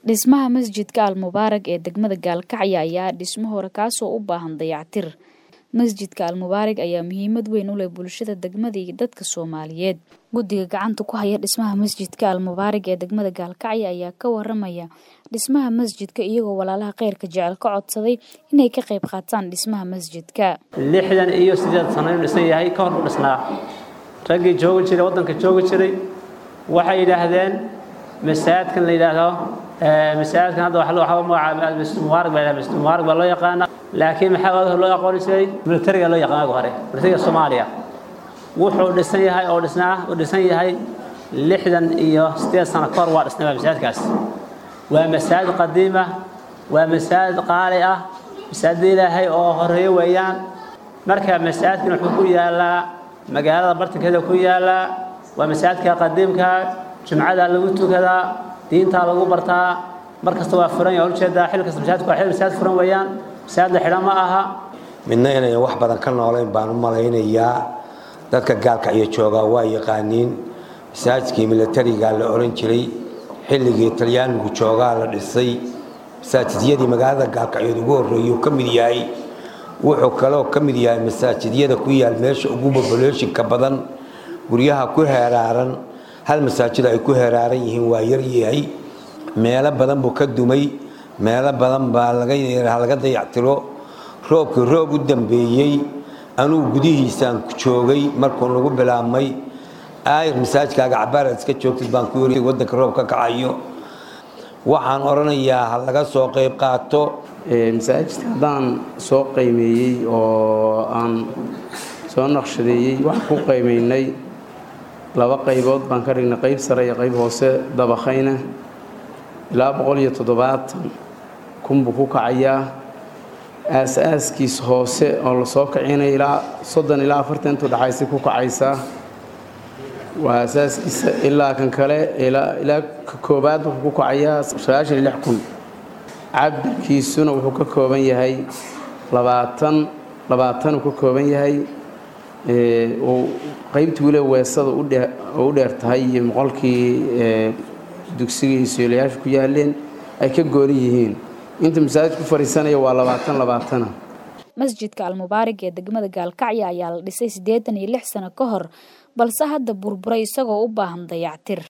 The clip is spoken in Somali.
Dhismaha masjidka Al-Mubaarak ee degmada Gaalkacyo ayaa dhismo hore kaasoo u baahan dayactir. Masjidka Al-Mubaarak ayaa muhiimad weyn u leh bulshada degmada iyo dadka Soomaaliyeed. Guddiga gacanta ku haya dhismaha masjidka Al-Mubaarak ee degmada Gaalkacyo ayaa ka waramaya dhismaha masjidka iyagoo walaalaha khayrka jecel ka codsaday inay ka qayb qaataan dhismaha masjidka. lixdan iyo sideed sano inuu dhisan yahay ka hor u dhisnaa raggii joogi jiray waddanka joogi jiray waxay yidhaahdeen masaajidkan la yidhaahdo masaajidkan hadda waxa loo magacaaba masjid mubaarak baa masjid mubaarak baa loo yaqaana laakiin maxaa wadaha loo aqooni jiray militariga loo yaqaan ugu hore militariga soomaaliya wuxuu dhisan yahay oo dhisnaa uu dhisan yahay lixdan iyo sideed sano ka hor waa dhisnay masaajidkaas waa masaajid qadiima waa masaajid qaali ah masaajid ilaahay oo horeeyo weeyaan marka masaajidkan wuxuu ku yaalaa magaalada bartankeeda ku yaalaa waa masaajidka qadiimka jumcada lagu tukadaa diintaa lagu bartaa mar kasta waa furan yahay ujeedaa xil kasta masaajidku waa xil masaajid furan weeyaan masaajid la xidhan ma aha midna inayn wax badan ka noolayn baan u malaynayaa dadka gaalkacyo joogaa waa yaqaaniin masaajidkii militariga la oran jiray xilligii talyaanigu joogaa la dhisay masaajidyadii magaalada gaalkacyood ugu horreeyuu ka mid yahay wuxuu kaloo ka mid yahay masaajidyada ku yaal meesha ugu bobolooyinka badan guryaha ku heeraaran hal masaajid ay ku heeraaran yihiin waa yaryahay meelo badan buu ka dumay meelo badan baa laga dayactiro roobkii roob u dambeeyey anugu gudihiisaan joogay markuu nagu bilaabmay aayir masaajidkaaga cabaaraad iska joogtid baan ku yiri waddanka roob ka kacayo waxaan odhanayaa ha laga soo qayb qaato masaajidka haddaan soo qaymeeyey oo aan soo naqshadeeyey waxaan ku qaymaynay laba qaybood baan ka dhignay qayb sare iyo qayb hoose dabaqayna ilaa boqol iyo toddobaatan kun buu ku kacayaa aas-aaskiis hoose oo lasoo kicinaya ilaa soddon ilaa afartan intuu dhaxaysa ku kacaysaa waa asaaskiisa ilaa kan kale ilaa ka koobaad wuxuu ku kacayaa sagaashan iyo lix kun cabirkiisuna wuxuu ka kooban yahay labaatan labaatan uu ka kooban yahay uu qaybtii weliba weesada oo u dheer tahay iyo moqolkii dugsiga iyo soolayaasha ku yaaleen ay ka gooni yihiin inta masaajid ku fadhiisanaya waa labaatan labaatana masjidka almubaarak ee degmada gaalkacyo ayaa la dhisay siddeetan iyo lix sano ka hor balse hadda burburay isagoo u baahan dayactir